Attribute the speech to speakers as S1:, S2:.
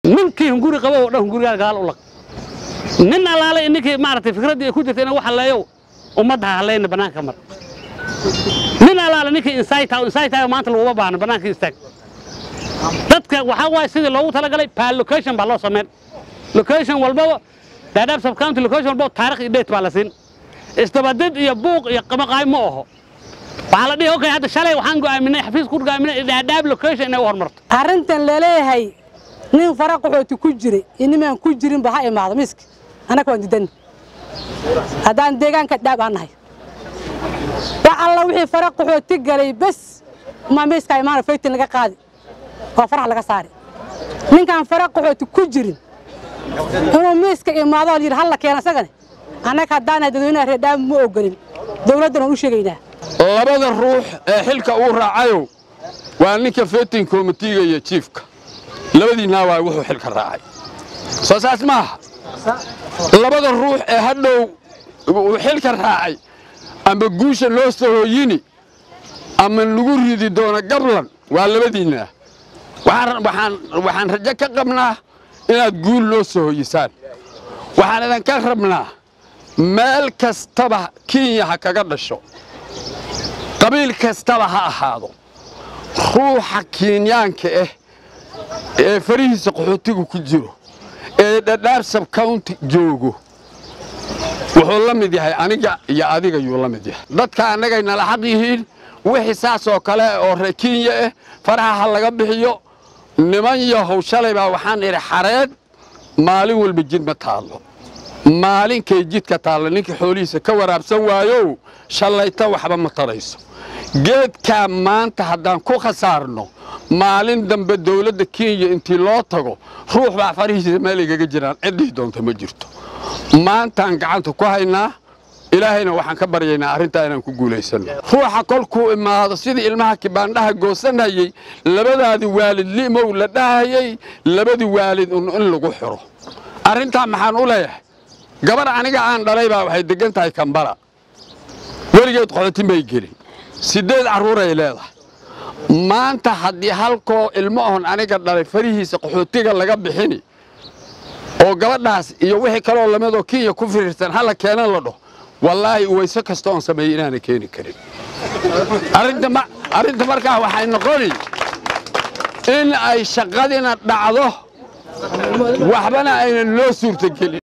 S1: ninkii hunguri qabo oo dhan hungurigaa gaal u lag nin allaale ninkii maaragtay fikraddii ay ku jirta inuu wax halleeyow ummadda ha hallayna bannaanka mar nin allaale ninkii insayta insayta maanta laguma baahno bannaanka istaag dadka waxaa waaye sidii loogu talagalay paa location baa loo sameyn location walbaba daadaab subcounty location walbaba taarikh iyo date baa la siin isdabadid iyo buuq iyo qamaqaay ma oho waxaa la dhihi okay hadda shalay waxaan go'aaminay xafiis ku go'aaminay daadaab location inay u hormarto
S2: arrintan laleeyahay nin fara qaxooti ku jira iyo nimaan ku jirinba ha imaado miski annaga waan didan haddaan deegaanka dhaab aan nahay wax alla wixii fara qaxooti galay bes ma miiska imaana faytin laga qaadi oo farax laga saari ninkaan fara qaxooti ku jirin inuu miiska imaado oo yidhi halla keena isagane annaga haddaanahay dadweynaha reer dhaab ma ogolin dowladdan waan u sheegaynaa
S3: labada ruux ee xilka uu raacayow waa ninka fetin komitiga iyo jiifka labadiinaa waa wuxuu xilka raacay soo saas maaha labada ruux ee hadhow uu xilka raacay ama guusha loo sahooyini ama lagu ridi doono gablan waa labadiinaa waxaan rajo ka qabnaa inaad guul loo sahooyisaan waxaan idinka rabnaa meel kastaba kenya ha kaga dhasho qabiil kastaba ha ahaado ruuxa kenyaanka ah ee farihiisa qaxootigu ku jiro ee dhadhaab sabcounty joogo wuxuu la mid yahay aniga iyo adiga yuu la mid yahay dadka annagay nala xaq yihiin wixii saas oo kale oo reer kenya ah faraha ha laga bixiyo niman yahow shalay baa waxaan idhi xareed maalin walba jid ma taallo maalinkay jidka taalla ninkii xoolihiisa ka waraabsan waayow shallayta waxba ma tarayso geedkaa maanta haddaan ku khasaarno maalin dambe dawladda kenya intii loo tago ruux baa farihiisa meel igaga jiraan ciddii doonta ma jirto maantaan gacanta ku haynaa ilaahayna waxaan ka baryaynaa arrintaa inaan ku guulaysanno ruuxa kolkuu imaado sidii ilmaha kibaandhaha goosanayey labadaadii waalid li'mow la dhahayey labadii waalid un in lagu xiro arrintaa maxaan u leeyahay gabar aniga aan dhalay baa waxay deggan tahay kambala weligeed qoxoti may gelin siddeed carruuray leedahay maanta haddii halkoo ilmo ohon aniga dhalay farihiisa qaxootiga laga bixini oo gabadhaas iyo wixii kaloo lamidoo kenya ku firiirsan halla keenan la dhaho wallaahi wayse kasta oon sameeyey inaana keeni karin arrinta markaa waxay noqoni in ay shaqadina dhacdo waxbana aynan loo suurtagelin